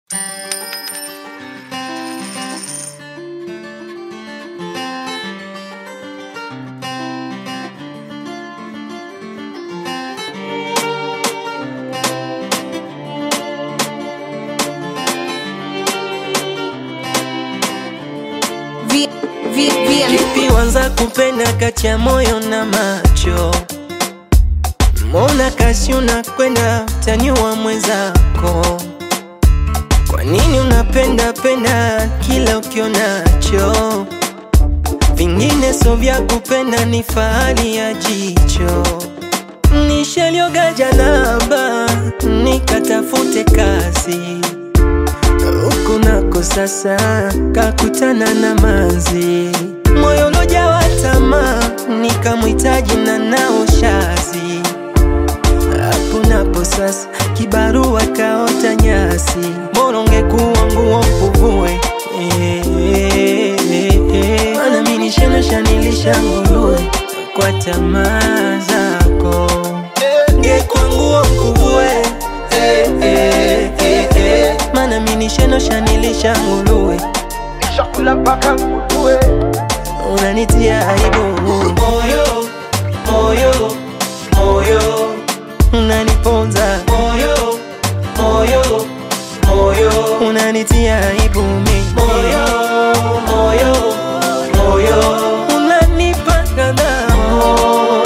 Kipi wanza kupenda kati ya moyo na macho? Mbona kasi unakwenda taniwa mwenzako? Kwa nini unapenda penda kila ukionacho? Vingine so vya kupenda ni fahari ya jicho. Nishalioga janaba nikatafute kazi huku nako sasa kakutana na manzi, moyo ulojawa tamaa, nikamhitaji na nao shazi. Hapo napo sasa kibarua kaota nyasi, bora ungekuwa nguo mkuvue Eh, eh, eh, eh. Maana mimi nishanosha nilisha nguruwe kwa tamaa zako, ngekuwa nguo mkuvue Eh, eh, eh, eh. Maana mimi nishanosha nilisha nguruwe Chakula mpaka nguruwe unanitia aibu moyo moyo moyo unaniponza moyo moyo moyo unanitia aibu mi moyo moyo moyo unanipa kadhao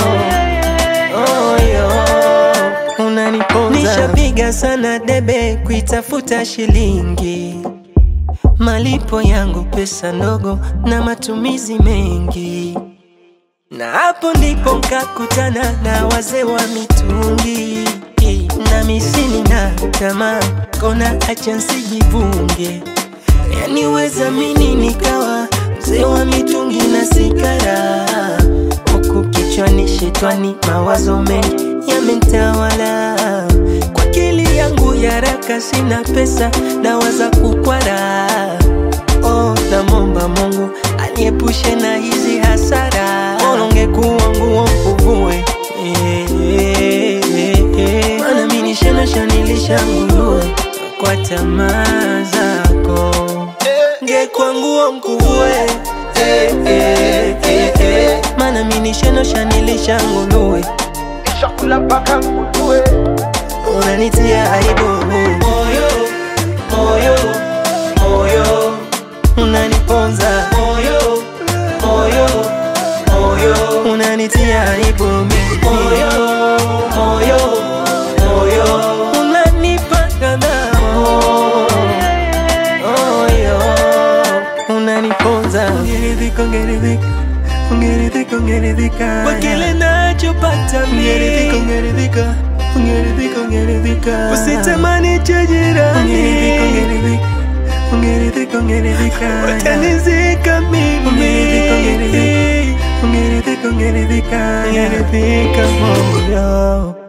moyo unaniponza nishapiga sana debe kuitafuta shilingi malipo yangu pesa ndogo na matumizi mengi, na hapo ndipo nkakutana na wazee wa mitungi na misini na tamaa, kona acha nsijivunge, yani weza mini nikawa mzee wa mitungi na sigara, huku kichwani shetwani mawazo mengi yamenitawala kwa akili yangu ya haraka, sina pesa dawa za kukwara. Oh, namomba Mungu aniepushe na hizi hasara, bora ungekuwa nguo mkuvue Eh, eh, eh, eh. Maana mimi nishanosha nilisha nguruwe kwa tamaa zako, ngekuwa nguo mkuvue Eh, eh, eh, eh. Maana mimi nishanosha nilisha nguruwe Chakula mpaka nguruwe unanitia aibu moyo moyo moyo unaniponza moyo moyo moyo unanitia aibu mi moyo moyo moyo unanipa kadhao moyo unaniponza ungeridhika ungeridhika ungeridhika ungeridhika kwa kile nachopata mimi ungeridhika ungeridhika ungeridhika ungeridhika usitamani cha jirani ungeridhika ungeridhika ungeridhika ungeridhika watanizika mimi ungeridhika ungeridhika ungeridhika ungeridhika ungeridhika moyo